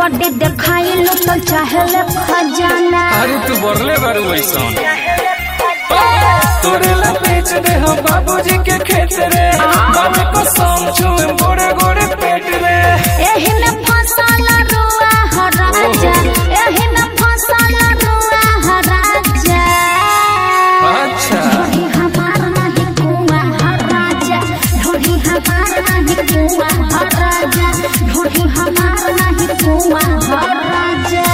body देखाई लो तो चाहले खजाना अरे तू बरले बारू ऐसन तोरे ला बेच दे हम बाबूजी के खेत रे बाबे को सम छुए गोड़े गोड़े पेट रे एही न फसल रुआ हो राजा एही न फसल रुआ हो राजा अच्छा ढोली हमार नहीं कुआ हो राजा ढोली हमार नहीं कुआ हो राजा ढोली हमार नहीं कुआ हो राजा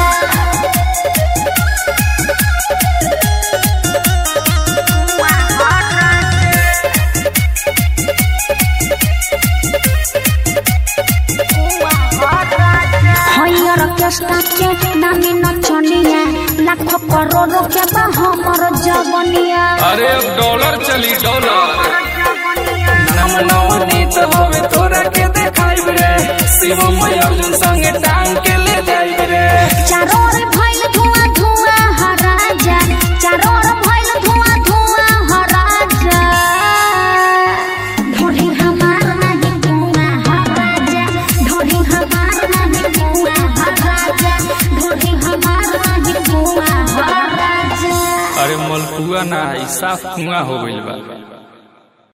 हयर केस्टा के नामी नचनिया लाखों करोड़ों के बा हमर जवनिया अरे अब डॉलर चली डॉलर नम नवनीत होवे तोरा के देखाई रे शिवम अर्जुन संगे टांग के ले जाई रे चारों ओर भइल धुआं धुआं ह राजा चारों ओर भइल धुआं धुआं ह राजा ढोली हमार नहीं धुआं ह राजा ढोली हमार नहीं धुआं ह राजा ढोली हमार नहीं धुआं ह राजा अरे मलपुआ ना ई साफ कुआं हो गइल बा